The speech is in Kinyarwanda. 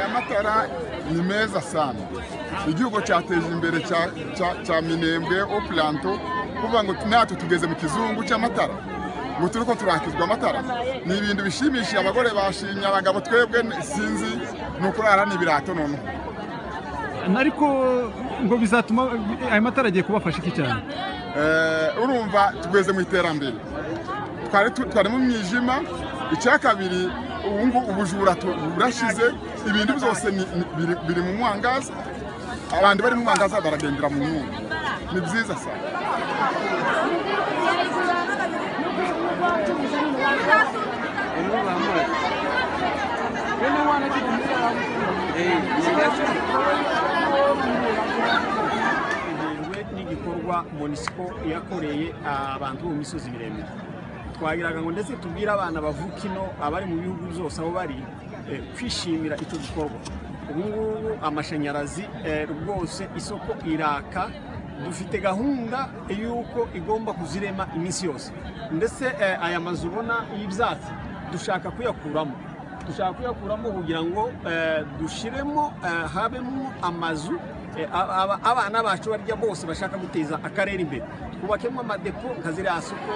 amabara ni meza sana igihugu cyateje imbere cya- cya- cya minembwe opuranto kuvuga ngo natwe tugeze mu kizungu cy'amatara ngo turi ko turakizwa amatara ni ibintu bishimishije abagore bashimye abagabo twebwe sinzi ni ukurara n'ibirato noneho ariko ngo bizatuma ayo matara agiye kubafasha iki cyane Eh, urumva tugeze mu iterambere twari tu- twari mu mwijima icya kabiri ubu ngubu ubujura tu- burashize ibintu byose ni- ni- biri- biri mu mwangaza abantu bari mu mwangaza baragendera mu nyungu ni byiza cyane biterwe n'igikorwa monisiko yakoreye abantu bo mu misozi miremire twagiraga ngo ndetse tubwire abana bavuka ino abari mu bihugu byose aho bari eh, kwishimira icyo gikorwa ubu ngubu amashanyarazi eh, rwose isoko iraka dufite gahunda y'uko igomba kuzirema iminsi yose ndetse eh, aya mazu ubona y'ibyatsi dushaka kuyakuramo dushaka kuyakuramo kugira ngo eh, dushiremo eh, habemo amazu eh, aba- aba- abana bacu barya bose bashaka guteza akarere imbere twubakemo amadepo nka ziriya soko